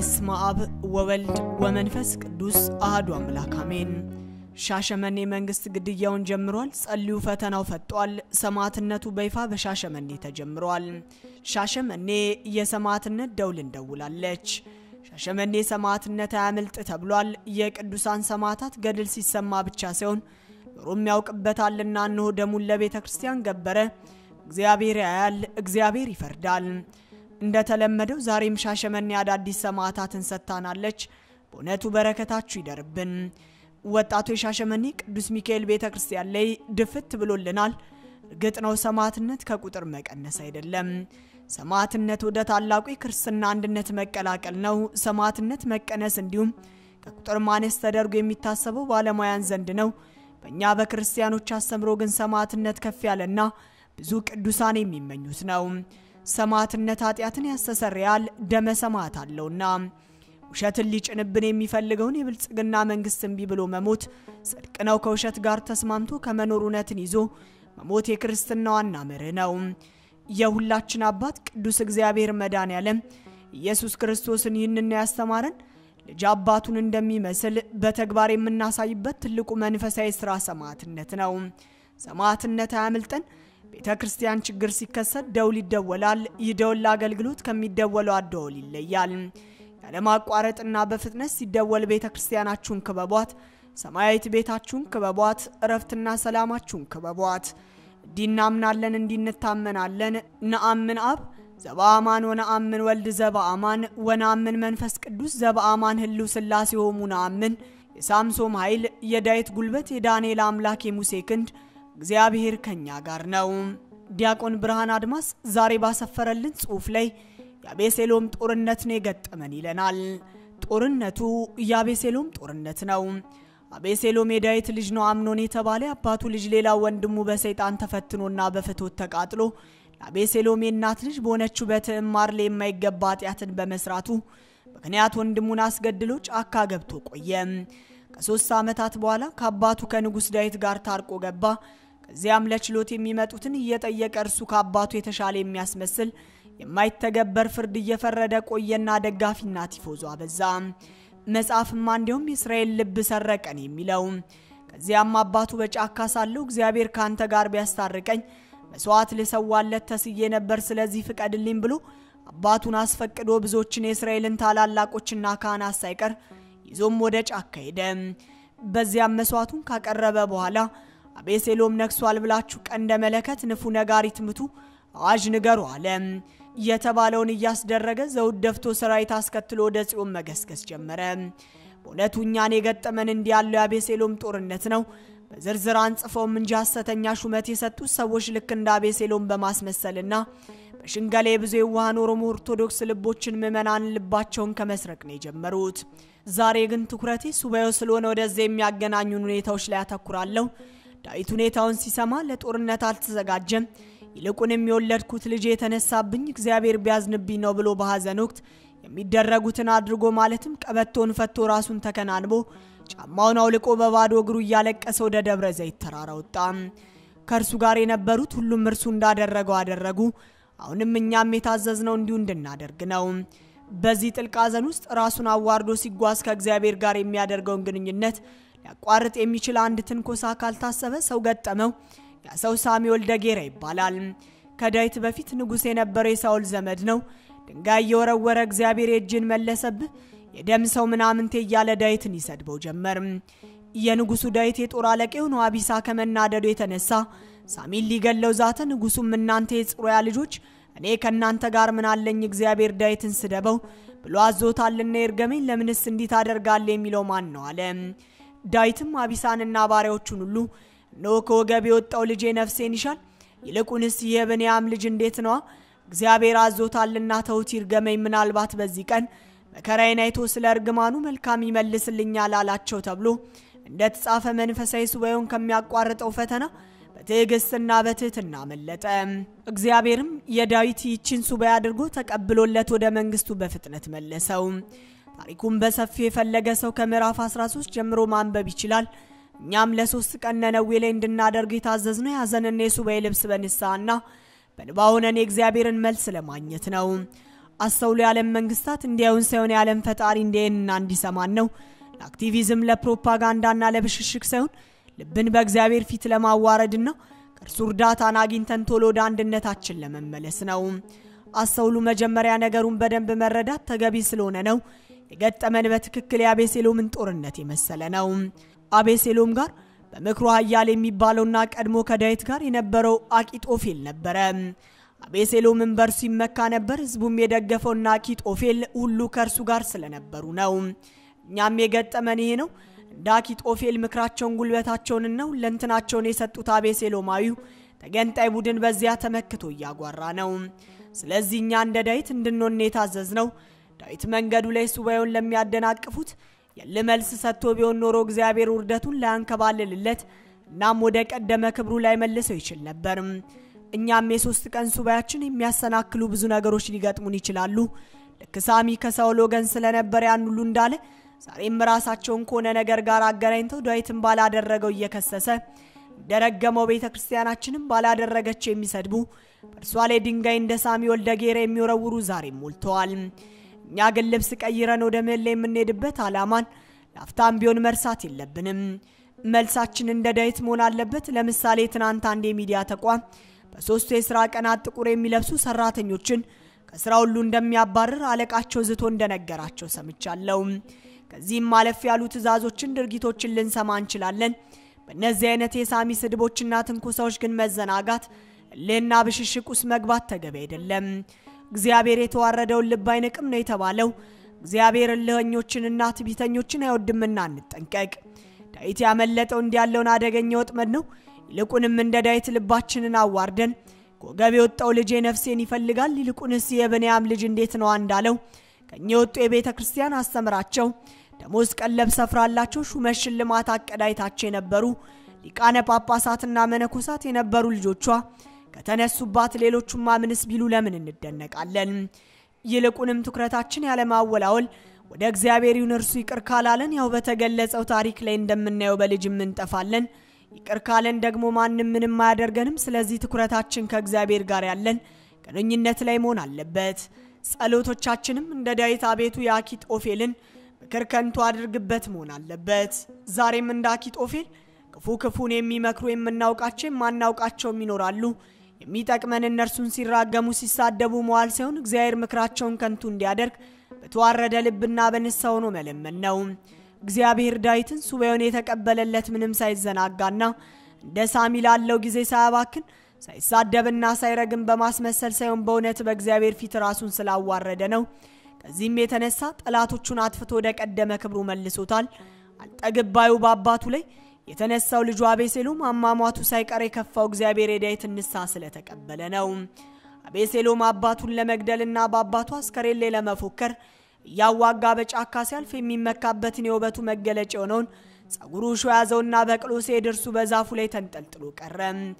በስመ አብ ወወልድ ወመንፈስ ቅዱስ አህዱ አምላክ አሜን። ሻሸመኔ መንግስት ግድያውን ጀምሯል። ጸልዩ ፈተናው ፈጧል። ሰማዕትነቱ በይፋ በሻሸመኔ ተጀምሯል። ሻሸመኔ የሰማዕትነት ደውል እንደውላለች። ሻሸመኔ ሰማዕትነት አያምልጥ ተብሏል። የቅዱሳን ሰማዕታት ገድል ሲሰማ ብቻ ሳይሆን ኖሮም ያውቅበታልና እነሆ ደሙን ለቤተ ክርስቲያን ገበረ። እግዚአብሔር ያያል፣ እግዚአብሔር ይፈርዳል። እንደተለመደው ዛሬም ሻሸመኔ አዳዲስ ሰማዕታትን ሰጥታናለች። በእውነቱ በረከታችሁ ይደርብን። ወጣቱ የሻሸመኔ ቅዱስ ሚካኤል ቤተ ክርስቲያን ላይ ድፍት ብሎልናል። እርግጥ ነው ሰማዕትነት ከቁጥር መቀነስ አይደለም። ሰማዕትነት ወደ ታላቁ የክርስትና አንድነት መቀላቀል ነው። ሰማዕትነት መቀነስ እንዲሁም ከቁጥር ማነስ ተደርጎ የሚታሰበው ባለሙያን ዘንድ ነው። በእኛ በክርስቲያኖች አስተምሮ ግን ሰማዕትነት ከፍ ያለና ብዙ ቅዱሳን የሚመኙት ነው። ሰማዕትነት ኃጢአትን ያስተሰርያል፣ ደመ ሰማዕት አለውና። ውሸትን ሊጭንብን የሚፈልገውን የብልጽግና መንግስት እምቢ ብሎ መሞት ጽድቅ ነው። ከውሸት ጋር ተስማምቶ ከመኖር እውነትን ይዞ መሞት የክርስትና ዋና መርህ ነው። የሁላችን አባት ቅዱስ እግዚአብሔር መድኃኔዓለም ኢየሱስ ክርስቶስን ይህንን ያስተማረን ልጅ አባቱን እንደሚመስል በተግባር የምናሳይበት ትልቁ መንፈሳዊ ስራ ሰማዕትነት ነው። ሰማዕትነት አያምልጠን። ቤተ ክርስቲያን ችግር ሲከሰት ደውል ይደወላል። ይህ ደውል ለአገልግሎት ከሚደወለው አደወል ይለያል። ያለማቋረጥና በፍጥነት ሲደወል ቤተ ክርስቲያናችሁን ክበቧት፣ ሰማያዊት ቤታችሁን ክበቧት፣ እረፍትና ሰላማችሁን ክበቧት። እንዲህ እናምናለን፣ እንዲህ እንታመናለን። ነአምን አብ ዘበአማን ወነአምን ወልድ ዘበአማን ወነአምን መንፈስ ቅዱስ ዘበአማን ህልው ስላሴ ሆሙ ነአምን የሳምሶም ኃይል የዳዊት ጉልበት የዳንኤል አምላክ የሙሴ ክንድ እግዚአብሔር ከኛ ጋር ነው። ዲያቆን ብርሃን አድማስ ዛሬ ባሰፈረልን ጽሑፍ ላይ የአቤሴሎም ጦርነት ነው የገጠመን ይለናል። ጦርነቱ የአቤሴሎም ጦርነት ነው። አቤሴሎም የዳዊት ልጅ ነው። አምኖን የተባለ አባቱ ልጅ ሌላው ወንድሙ በሰይጣን ተፈትኖና በፍትወት ተቃጥሎ ለአቤሴሎም የእናት ልጅ በሆነችው በትዕማር ላይ የማይገባ ኃጢአትን በመስራቱ ምክንያት ወንድሙን አስገድሎ ጫካ ገብቶ ቆየ። ከሶስት ዓመታት በኋላ ከአባቱ ከንጉሥ ዳዊት ጋር ታርቆ ገባ። ከዚያም ለችሎት የሚመጡትን እየጠየቀ እርሱ ከአባቱ የተሻለ የሚያስመስል የማይተገበር ፍርድ እየፈረደ ቆየና ደጋፊና ቲፎዞ አበዛ። መጽሐፍማ እንዲሁም የእስራኤል ልብ ሰረቀን የሚለው ከዚያም አባቱ በጫካ ሳለሁ እግዚአብሔር ከአንተ ጋር ቢያስታርቀኝ መስዋዕት ልሰዋለት ተስዬ ነበር፣ ስለዚህ ፍቀድልኝ ብሎ አባቱን አስፈቅዶ ብዙዎችን የእስራኤልን ታላላቆችና ካህናት ሳይቀር ይዞም ወደ ጫካ ሄደ። በዚያም መስዋዕቱን ካቀረበ በኋላ አቤሴሎም ነግሷል ብላችሁ ቀንደ መለከት ንፉ፣ ነጋሪት ምቱ፣ አዋጅ ንገሩ አለ። የተባለውን እያስደረገ ዘውድ ደፍቶ ሰራዊት አስከትሎ ወደ ጽዮን መገስገስ ጀመረ። በእውነቱ እኛን የገጠመን እንዲህ ያለው የአቤሴሎም ጦርነት ነው። በዝርዝር አንጽፈውም እንጂ ሐሰተኛ ሹመት የሰጡት ሰዎች ልክ እንደ አቤሴሎም በማስመሰልና በሽንገላ የብዙ የዋሃን ኦሮሞ ኦርቶዶክስ ልቦችን ምዕመናን ልባቸውን ከመስረቅ ነው የጀመሩት። ዛሬ ግን ትኩረቴ ሱባኤው ስለሆነ ወደዚያ የሚያገናኙን ሁኔታዎች ላይ ያተኩራለሁ። ዳዊት ሁኔታውን ሲሰማ ለጦርነት አልተዘጋጀም። ይልቁንም የወለድኩት ልጅ የተነሳብኝ እግዚአብሔር ቢያዝንብኝ ነው ብሎ በሐዘን ወቅት የሚደረጉትን አድርጎ ማለትም ቀበቶን ፈቶ ራሱን ተከናንቦ ጫማውን አውልቆ በባዶ እግሩ እያለቀሰ ወደ ደብረ ዘይት ተራራ ወጣ። ከእርሱ ጋር የነበሩት ሁሉም እርሱ እንዳደረገው አደረጉ። አሁንም እኛም የታዘዝነው እንዲሁ እንድናደርግ ነው። በዚህ ጥልቅ ሐዘን ውስጥ ራሱን አዋርዶ ሲጓዝ ከእግዚአብሔር ጋር የሚያደርገውን ግንኙነት ሊያቋርጥ የሚችል አንድ ትንኮሳ ካልታሰበ ሰው ገጠመው። ያ ሰው ሳሚ ወልደ ጌራ ይባላል። ከዳዊት በፊት ንጉሥ የነበረው የሳውል ዘመድ ነው። ድንጋይ እየወረወረ እግዚአብሔር የእጅን መለሰብህ የደም ሰው ምናምንቴ እያለ ዳዊትን ይሰድበው ጀመር። የንጉሱ ዳዊት የጦር አለቃ የሆነው አቢሳ ከመናደዱ የተነሳ ሳሚን ሊገለው ዛተ። ንጉሱም እናንተ የጽሩያ ልጆች እኔ ከእናንተ ጋር ምን አለኝ? እግዚአብሔር ዳዊትን ስደበው ብሎ አዞታልና ይርገመኝ፣ ለምንስ እንዲህ ታደርጋለህ? የሚለው ማን ነው አለ። ዳዊትም አቢሳንና ባሪያዎቹን ሁሉ እነሆ ከወገብ የወጣው ልጄ ነፍሴን ይሻል፣ ይልቁንስ ይህ የብንያም ልጅ እንዴት ነዋ? እግዚአብሔር አዞታልና ተውት ይርገመኝ፣ ምናልባት በዚህ ቀን መከራዬን አይቶ ስለ እርግማኑ መልካም ይመልስልኛል አላቸው ተብሎ እንደ ተጻፈ መንፈሳዊ ሱባኤውን ከሚያቋርጠው ፈተና በትዕግስትና በትህትና መለጠ። እግዚአብሔርም የዳዊት ይችን ሱባኤ አድርጎ ተቀብሎለት ወደ መንግስቱ በፍጥነት መለሰው። ታሪኩን በሰፊው የፈለገ ሰው ከምዕራፍ 13 ጀምሮ ማንበብ ይችላል። እኛም ለሶስት ቀን ነነዌ ላይ እንድናደርግ የታዘዝነው የሐዘንና የሱባኤ ልብስ በንስሐና በንባ ሆነን የእግዚአብሔርን መልስ ለማግኘት ነው። አስተውሎ የዓለም መንግስታት እንዲያዩን ሳይሆን የዓለም ፈጣሪ እንዲያየንና እንዲሰማን ነው። ለአክቲቪዝም ለፕሮፓጋንዳና ለብሽሽቅ ሳይሆን ልብን በእግዚአብሔር ፊት ለማዋረድና ከእርሱ እርዳታን አግኝተን ቶሎ ወደ አንድነታችን ለመመለስ ነው። አስተውሉ መጀመሪያ ነገሩን በደንብ መረዳት ተገቢ ስለሆነ ነው። የገጠመን በትክክል የአቤሴሎምን ጦርነት የመሰለ ነው። አቤሴሎም ጋር በምክሩ ኃያል የሚባለውና ቀድሞ ከዳዊት ጋር የነበረው አቂጦፌል ነበረ። አቤሴሎምን በእርሱ ይመካ ነበር። ህዝቡም የደገፈውና አኪጦፌል ሁሉ ከእርሱ ጋር ስለነበሩ ነው። እኛም የገጠመን ይሄ ነው። እንደ አኪጦፌል ምክራቸውን፣ ጉልበታቸውንና ሁለንትናቸውን የሰጡት አቤሴሎማዊው ተገንጣይ ቡድን በዚያ ተመክቶ እያጓራ ነው። ስለዚህ እኛ እንደ ዳዊት እንድንሆን የታዘዝ ነው። ዳዊት መንገዱ ላይ ሱባኤውን ለሚያደናቅፉት የል መልስ ሰጥቶ ቢሆን ኖሮ እግዚአብሔር ውርደቱን ላያንከባልልለት እናም ወደ ቀደመ ክብሩ ላይ መልሰው ይችል ነበር። እኛም የሶስት ቀን ሱባኤያችን የሚያሰናክሉ ብዙ ነገሮች ሊገጥሙን ይችላሉ። ልክ ሳሚ ከሳውል ወገን ስለነበረ ያን ሁሉ እንዳለ ዛሬም ራሳቸውን ከሆነ ነገር ጋር አገናኝተው ዳዊትን ባላደረገው እየከሰሰ እንደረገመው ቤተ ክርስቲያናችንም ባላደረገችው የሚሰድቡ በእርሷ ላይ ድንጋይ እንደ ሳሚ ወልደ ጌራ የሚወረውሩ ዛሬም ሞልተዋል። እኛ ግን ልብስ ቀይረን ወደ ምህላ የምንሄድበት ዓላማን ላፍታም ቢሆን መርሳት የለብንም። መልሳችን እንደ ዳዊት መሆን አለበት። ለምሳሌ ትናንት አንድ የሚዲያ ተቋም በሶስቱ የስራ ቀናት ጥቁር የሚለብሱ ሰራተኞችን ከስራ ሁሉ እንደሚያባርር አለቃቸው ዝቶ እንደነገራቸው ሰምቻለሁ። ከዚህም ማለፍ ያሉ ትዕዛዞችን፣ ድርጊቶችን ልንሰማ እንችላለን። በእነዚህ አይነት የሳሚ ስድቦችና ትንኮሳዎች ግን መዘናጋት፣ እልህና ብሽሽቅ ውስጥ መግባት ተገቢ አይደለም። እግዚአብሔር የተዋረደውን ልብ አይንቅም ነው የተባለው። እግዚአብሔር እልኸኞችንና ትዕቢተኞችን አይወድምና እንጠንቀቅ። ዳዊት ያመለጠው እንዲያለውን አደገኛ ወጥመድ ነው። ይልቁንም እንደ ዳዊት ልባችንን አዋርደን ከወገብ የወጣው ልጄ ነፍሴን ይፈልጋል፣ ይልቁንስ የብንያም ልጅ እንዴት ነዋ እንዳለው ከእኛ የወጡ የቤተ ክርስቲያን አስተምራቸው ደሞዝ ቀለብ ሰፍራላቸው ሹመት ሽልማት አቀዳይታቸው የነበሩ ሊቃነ ጳጳሳትና መነኮሳት የነበሩ ልጆቿ ከተነሱባት ሌሎቹማ ምንስ ቢሉ ለምን እንደነቃለን? ይልቁንም ትኩረታችን ያለማወላወል ወደ እግዚአብሔር ይሁን። እርሱ ይቅር ካላለን ያው በተገለጸው ታሪክ ላይ እንደምናየው በልጅም እንጠፋለን። ይቅር ካለን ደግሞ ማንም ምንም አያደርገንም። ስለዚህ ትኩረታችን ከእግዚአብሔር ጋር ያለን ግንኙነት ላይ መሆን አለበት። ጸሎቶቻችንም እንደ ዳዊት አቤቱ የአኪጦፌልን ምክር ከንቱ አድርግበት መሆን አለበት። ዛሬም እንደ አኪጦፌል ክፉ ክፉን የሚመክሩ የምናውቃቸው የማናውቃቸውም ይኖራሉ። የሚጠቅመን እነርሱን ሲራገሙ ሲሳደቡ መዋል ሳይሆን እግዚአብሔር ምክራቸውን ከንቱ እንዲያደርግ በተዋረደ ልብና በንስሐ ሆኖ መለመን ነው። እግዚአብሔር ዳዊትን ሱባኤውን የተቀበለለት ምንም ሳይዘናጋና እንደ ሳሚ ላለው ጊዜ ሳያባክን ሳይሳደብና ሳይረግም በማስመሰል ሳይሆን በእውነት በእግዚአብሔር ፊት ራሱን ስላዋረደ ነው። ከዚህም የተነሳ ጠላቶቹን አጥፍቶ ወደ ቀደመ ክብሩ መልሶታል። አልጠግባዩ በአባቱ ላይ የተነሳው ልጁ አቤሴሎም አሟሟቱ ሳይቀር የከፋው እግዚአብሔር የዳዊትን ንስሐ ስለተቀበለ ነው። አቤሴሎም አባቱን ለመግደልና በአባቱ አስከሬን ላይ ለመፎከር እያዋጋ በጫካ ሲያልፍ የሚመካበትን የውበቱ መገለጫ የሆነውን ጸጉሩ ሾ ያዘውና በቅሎ ሲሄድ እርሱ በዛፉ ላይ ተንጠልጥሎ ቀረ።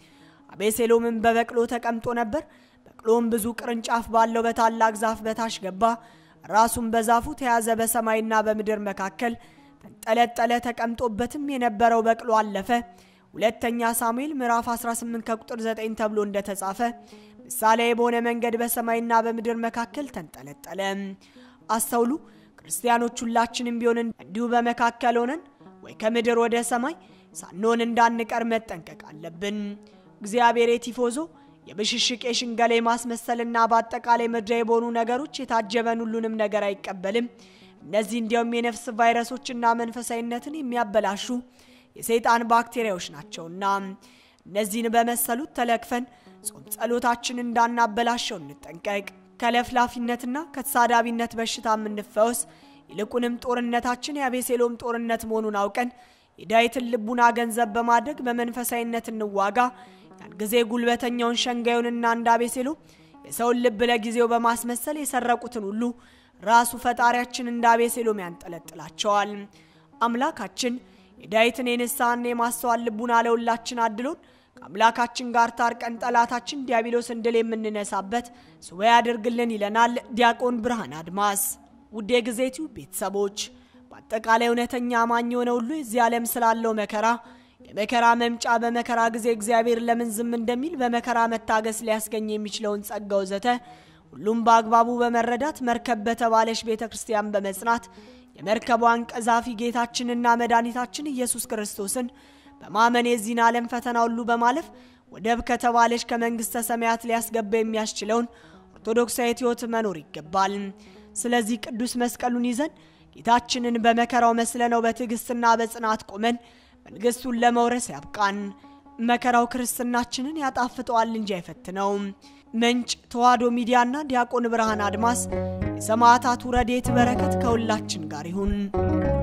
አቤሴሎምም በበቅሎ ተቀምጦ ነበር። በቅሎም ብዙ ቅርንጫፍ ባለው በታላቅ ዛፍ በታች ገባ። ራሱም በዛፉ ተያዘ። በሰማይና በምድር መካከል ተንጠለጠለ። ተቀምጦበትም የነበረው በቅሎ አለፈ። ሁለተኛ ሳሙኤል ምዕራፍ 18 ከቁጥር 9 ተብሎ እንደተጻፈ ምሳሌ በሆነ መንገድ በሰማይና በምድር መካከል ተንጠለጠለ። አስተውሉ። ክርስቲያኖች ሁላችንም ቢሆን እንዲሁ በመካከል ሆነን ወይ ከምድር ወደ ሰማይ ሳንሆን እንዳንቀር መጠንቀቅ አለብን። እግዚአብሔር የቲፎዞ የብሽሽቅ የሽንገላ የማስመሰልና በአጠቃላይ ምድራዊ በሆኑ ነገሮች የታጀበን ሁሉንም ነገር አይቀበልም። እነዚህ እንዲያውም የነፍስ ቫይረሶችና መንፈሳዊነትን የሚያበላሹ የሰይጣን ባክቴሪያዎች ናቸውና እነዚህን በመሰሉት ተለክፈን ጾም ጸሎታችን እንዳናበላሸው እንጠንቀቅ። ከለፍላፊነትና ከተሳዳቢነት በሽታ የምንፈወስ ይልቁንም ጦርነታችን የአቤሴሎም ጦርነት መሆኑን አውቀን የዳዊትን ልቡና ገንዘብ በማድረግ በመንፈሳዊነት እንዋጋ። ያን ጊዜ ጉልበተኛውን ሸንጋዩንና እንደ አቤሴሎም የሰውን ልብ ለጊዜው በማስመሰል የሰረቁትን ሁሉ ራሱ ፈጣሪያችን እንደ አቤሴሎም ያንጠለጥላቸዋል። አምላካችን የዳዊትን የንስሐና የማስተዋል ልቡና ለሁላችን አድሎን ከአምላካችን ጋር ታርቀን ጠላታችን ዲያብሎስን ድል የምንነሳበት ሱባኤ ያድርግልን ይለናል ዲያቆን ብርሃን አድማስ። ውድ የጊዜቲው ቤተሰቦች በአጠቃላይ እውነተኛ አማኝ የሆነ ሁሉ የዚህ ዓለም ስላለው መከራ የመከራ መምጫ በመከራ ጊዜ እግዚአብሔር ለምን ዝም እንደሚል በመከራ መታገስ ሊያስገኝ የሚችለውን ጸጋ ወዘተ ሁሉም በአግባቡ በመረዳት መርከብ በተባለች ቤተ ክርስቲያን በመጽናት የመርከቧን ቀዛፊ ጌታችንና መድኃኒታችን ኢየሱስ ክርስቶስን በማመን የዚህን ዓለም ፈተና ሁሉ በማለፍ ወደብ ከተባለች ከመንግሥተ ሰማያት ሊያስገባ የሚያስችለውን ኦርቶዶክሳዊት ሕይወት መኖር ይገባል። ስለዚህ ቅዱስ መስቀሉን ይዘን ጌታችንን በመከራው መስለነው በትዕግሥትና በጽናት ቆመን መንግሥቱን ለመውረስ ያብቃን። መከራው ክርስትናችንን ያጣፍጠዋል እንጂ አይፈትነውም። ምንጭ ተዋሕዶ ሚዲያና ዲያቆን ብርሃን አድማስ። የሰማዕታቱ ረድኤት በረከት ከሁላችን ጋር ይሁን።